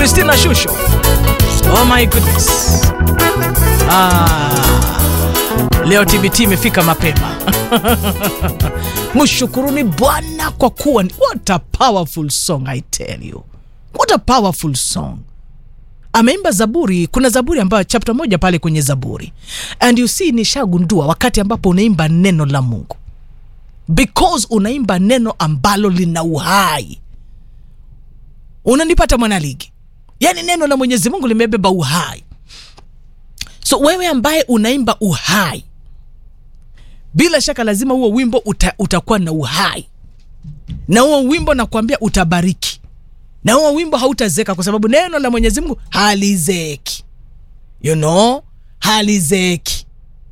Christina Shusho. Oh my goodness. Ah, leo TBT imefika mapema. Mshukuruni Bwana kwa kuwa ni- what a powerful song I tell you. What a powerful song. Ameimba Zaburi. Kuna Zaburi ambayo chapter moja pale kwenye Zaburi, and you see, nishagundua wakati ambapo unaimba neno la Mungu, because unaimba neno ambalo lina uhai. Unanipata mwanaligi? Yaani neno la Mwenyezi Mungu limebeba uhai. So wewe ambaye unaimba uhai, bila shaka lazima huo wimbo uta, utakuwa na uhai, na huo wimbo nakwambia utabariki, na huo wimbo hautazeka, kwa sababu neno la Mwenyezi Mungu halizeki, you know, halizeki.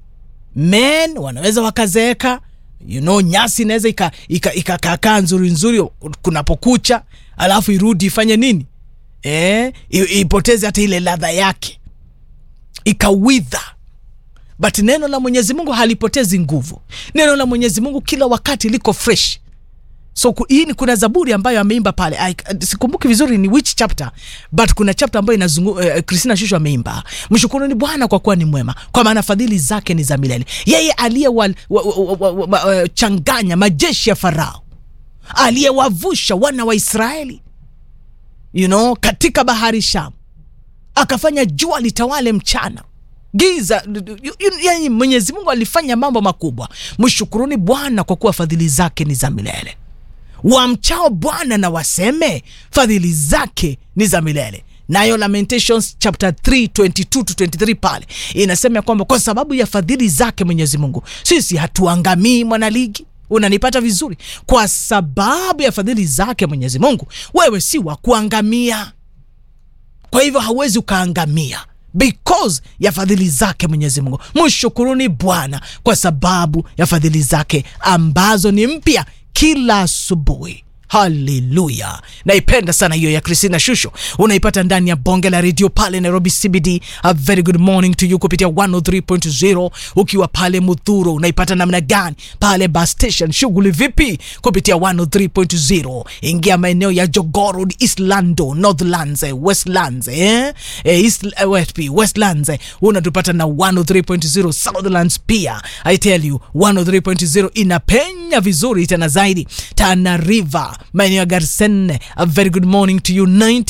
Men wanaweza wakazeeka, you know, nyasi inaweza ikakaakaa ika, ika, ikakaa nzuri nzuri kunapokucha, alafu irudi ifanye nini eh, i- ipoteze hata ile ladha yake ikawidha but neno la mwenyezi mungu halipotezi nguvu neno la mwenyezi mungu kila wakati liko fresh so ku- hii ni kuna zaburi ambayo ameimba pale I, sikumbuki vizuri ni which chapter but kuna chapter ambayo inazungu uh, Christina Shusho ameimba mshukuruni Bwana kwa kuwa ni mwema kwa maana fadhili zake ni za milele yeye aliyewachanganya majeshi ya Farao aliyewavusha wana wa Israeli you know, katika bahari Shamu akafanya jua litawale mchana giza yani mwenyezi mungu alifanya mambo makubwa mshukuruni bwana kwa kuwa fadhili zake ni za milele wamchao bwana na waseme fadhili zake ni za milele nayo lamentations chapter 3 22 to 23 pale inasema ya kwamba kwa sababu ya fadhili zake mwenyezi mungu sisi hatuangamii mwanaligi unanipata vizuri kwa sababu ya fadhili zake mwenyezi mungu wewe si wa kuangamia kwa hivyo hauwezi ukaangamia because ya fadhili zake mwenyezi mungu mshukuruni bwana kwa sababu ya fadhili zake ambazo ni mpya kila asubuhi haleluya naipenda sana hiyo ya kristina shusho unaipata ndani ya bonge la redio pale nairobi cbd a very good morning to you kupitia 103.0 ukiwa pale mudhuro unaipata namna gani pale bus station shughuli vipi kupitia 103.0 ingia maeneo ya jogorod eastlando northlands eh, westlands eh? Eh, East, eh, West, westlands eh, unatupata na 103.0 southlands pia i tell you 103.0 inapenya vizuri tena zaidi tana river maeneo ya garsen a very good morning to you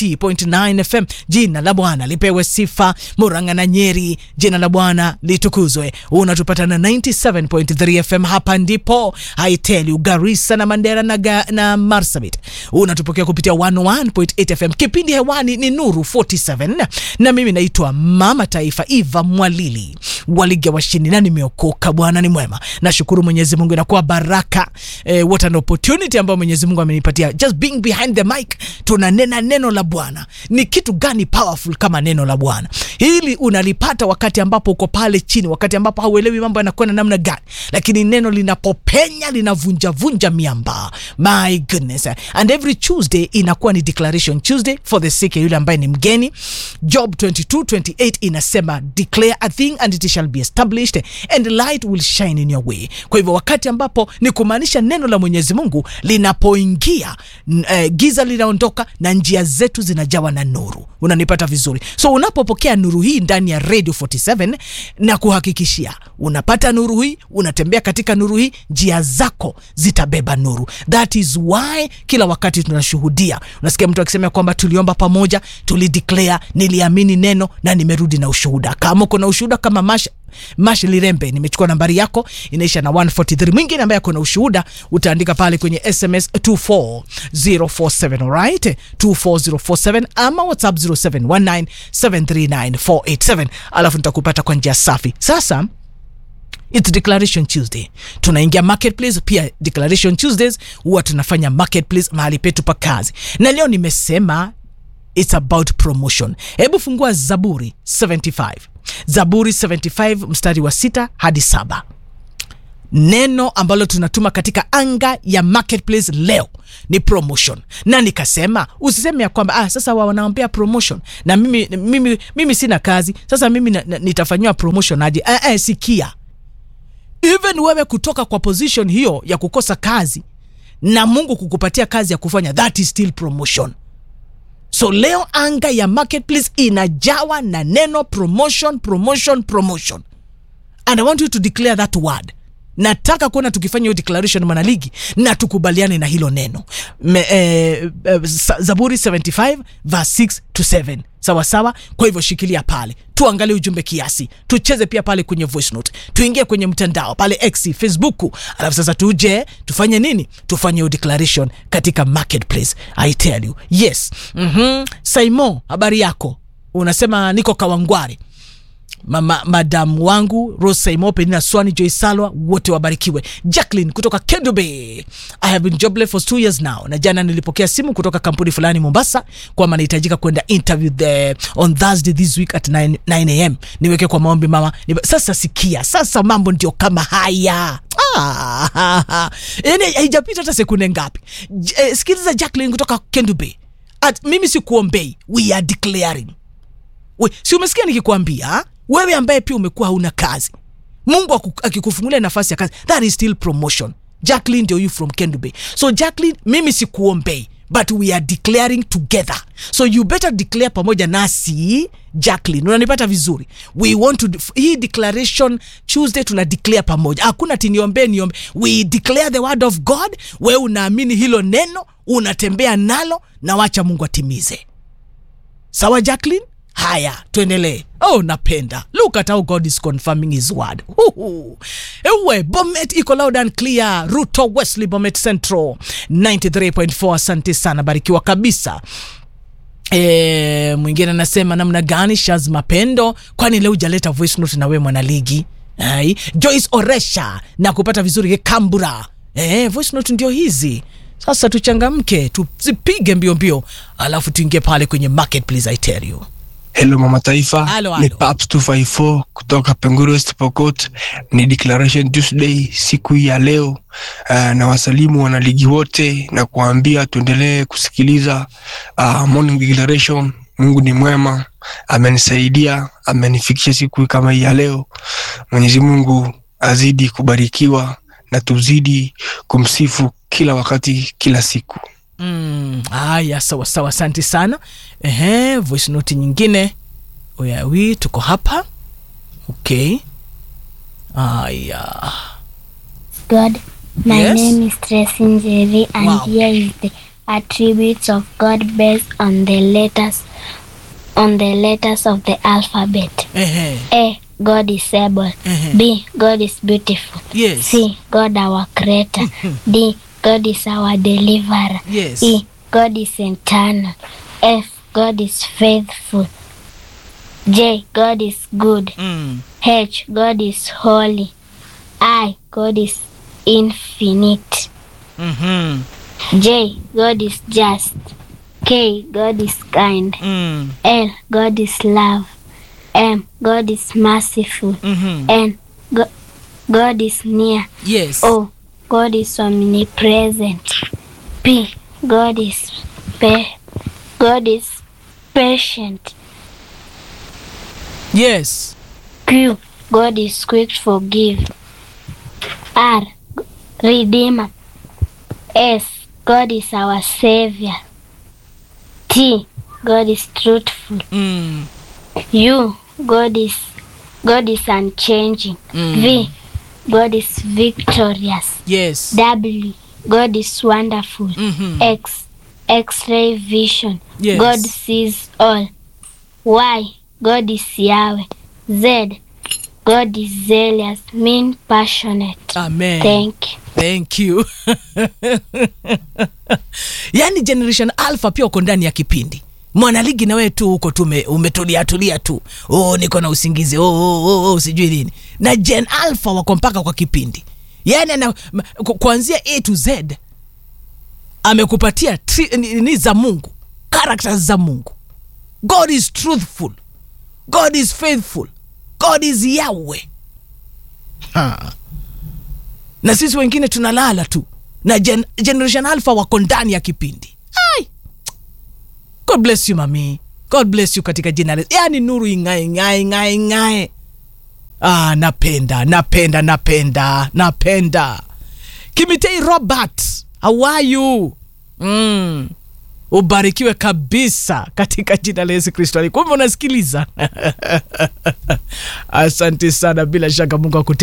90.9 fm jina la bwana lipewe sifa muranga na nyeri jina la bwana litukuzwe unatupata na 97.3 fm hapa ndipo i tell you garissa na mandera na, ga, na marsabit unatupokea kupitia 101.8 fm kipindi hewani ni nuru 47 na mimi naitwa mama taifa eva mwalili waliga washindi na nimeokoka bwana ni mwema nashukuru mwenyezi mungu inakuwa baraka eh, what an opportunity ambayo mwenyezi mungu amenipatia just being behind the mic tunanena neno la bwana ni kitu gani powerful kama neno la bwana hili unalipata wakati ambapo uko pale chini wakati ambapo hauelewi mambo yanakwenda namna gani lakini neno linapopenya linavunjavunja miamba my goodness and every tuesday inakuwa ni declaration tuesday for the sick ya yule ambaye ni mgeni job 2228 inasema declare a thing and it shall be established and light will shine in your way kwa hivyo wakati ambapo ni kumaanisha neno la mwenyezi mungu linapoingia n- eh, giza linaondoka na njia zetu zinajawa na nuru unanipata vizuri so unapopokea nuru hii ndani ya radio 47 na kuhakikishia unapata nuru hii unatembea katika nuru hii njia zako zitabeba nuru that is why kila wakati tunashuhudia unasikia mtu akisema kwamba tuliomba pamoja tulideclare niliamini neno na nimerudi na ushuhuda kama uko na ushuhuda kama masha mash lirembe nimechukua nambari yako inaisha na 143 mwingine ambaye ako na ushuhuda utaandika pale kwenye sms 24047 alright 24047 ama whatsapp 0719739487 alafu nitakupata kwa njia safi sasa It's Declaration Tuesday. Tunaingia marketplace pia Declaration Tuesdays huwa tunafanya marketplace mahali petu pa kazi. Na leo nimesema it's about promotion. Hebu fungua Zaburi 75. Zaburi 75 mstari wa sita hadi saba neno ambalo tunatuma katika anga ya marketplace leo ni promotion na nikasema usiseme ya kwamba ah, sasa wa- wanaombea promotion na mimi, mimi, mimi sina kazi sasa mimi na- na- nitafanyiwa promotion aje eh, eh, sikia even wewe kutoka kwa position hiyo ya kukosa kazi na mungu kukupatia kazi ya kufanya that is still promotion so leo anga ya marketplace inajawa na neno promotion promotion promotion and i want you to declare that word nataka kuona tukifanya hiyo declaration mwanaligi na tukubaliane na hilo neno Me, eh, eh, Sa- zaburi 75 verse 6 to 7 sawa sawa kwa hivyo shikilia pale tuangalie ujumbe kiasi tucheze pia pale kwenye voice note tuingie kwenye mtandao pale x facebook alafu sasa tuje tufanye nini tufanye hiyo declaration katika marketplace i tell you yes mm-hmm. saimo habari yako unasema niko kawangware mama madam wangu Rose Saimo, Penina Swani, Joy Salwa, wote wabarikiwe. Jacqueline kutoka Kendube, I have been jobless for two years now, na jana nilipokea simu kutoka kampuni fulani Mombasa kwamba nahitajika kwenda interview the, on Thursday this week at 9, 9 am. Niweke kwa maombi mama. Niba, sasa sikia, sasa mambo ndio kama haya Ah, yani haijapita hata sekunde ngapi. J- eh, Sikiliza Jacqueline kutoka Kendube, at mimi sikuombei, we are declaring we, si umesikia nikikwambia wewe ambaye pia umekuwa hauna kazi mungu aku- akikufungulia nafasi ya kazi that is still promotion jacklin ndio you from kendube so jacklin mimi sikuombei but we are declaring together so you better declare pamoja nasi jacklin unanipata vizuri we want to hii declaration tuesday tuna declare pamoja hakuna ti niombe niombe we declare the word of god wewe unaamini hilo neno unatembea nalo na wacha mungu atimize sawa jacklin haya tuendelee oh napenda look at how god is confirming his word Huhu. ewe bomet iko loud and clear ruto wesley bomet central 93.4 asante sana barikiwa kabisa E, mwingine anasema namna gani shaz mapendo kwani leo ujaleta voice note na we mwanaligi Ai, joyce oresha na kupata vizuri kambura e, voice note ndio hizi sasa tuchangamke tuzipige mbio mbio alafu tuingie pale kwenye marketplace i tell you Hello mama taifa, Halo, ni halo. Paps 254 kutoka Penguru West Pokot. Ni Declaration Tuesday siku hii ya leo. Uh, na wasalimu wanaligi wote na kuambia tuendelee kusikiliza uh, morning declaration. Mungu ni mwema, amenisaidia, amenifikisha siku hii kama hii ya leo. Mwenyezi Mungu azidi kubarikiwa na tuzidi kumsifu kila wakati, kila siku. Mm, haya sawa sawa asante sana Ehe, voice note nyingine oyawi tuko hapa okay haya God. My Yes. name is Tracy Njeri, and Wow. here is the attributes of God based on the letters on the letters of the alphabet. Ehe, A. God is able. Mhm. B. God is beautiful. yes C. God our creator. D. God is our deliverer. yes E. God is eternal. F. God is faithful. J. God is good. mm. H. God is holy. I. God is infinite. mm-hmm. J. God is just. K. God is kind. mm. L. God is love. M. God is merciful. mm-hmm. N. Go- God is near. yes O. God is omnipresent. P. God is pa- God is patient. yes Q. God is quick to forgive. R. Redeemer. S. God is our Savior. T. God is truthful. mm. U. God is God is unchanging. Mm. V. God is victorious. yes W. God is wonderful. mm-hmm. X. X-ray vision. Yes. God sees all. Y. God is Yahweh. Z. God is zealous, mean passionate. amen Thank you. thank you yaani generation alpha pia uko ndani ya kipindi mwanaligi na wewe tu huko tu ume- umetulia tulia tu oh, niko na usingizi oh, oh, oh, oh, sijui nini na gen alpha wako mpaka kwa kipindi yaani ana ma- ku- kuanzia a to z amekupatia tri- ni, ni za mungu characters za mungu god is truthful god is faithful god is yahweh ha na sisi wengine tunalala tu na gen, generation alpha wako ndani ya kipindi Ai! god bless you mami god bless you katika jina la yani nuru ing'ae ng'ae ng'ae ng'ae ah, napenda napenda napenda napenda kimitei robert how are you mm. ubarikiwe kabisa katika jina la Yesu Kristo. Kumbe unasikiliza. Asante sana, bila shaka Mungu akute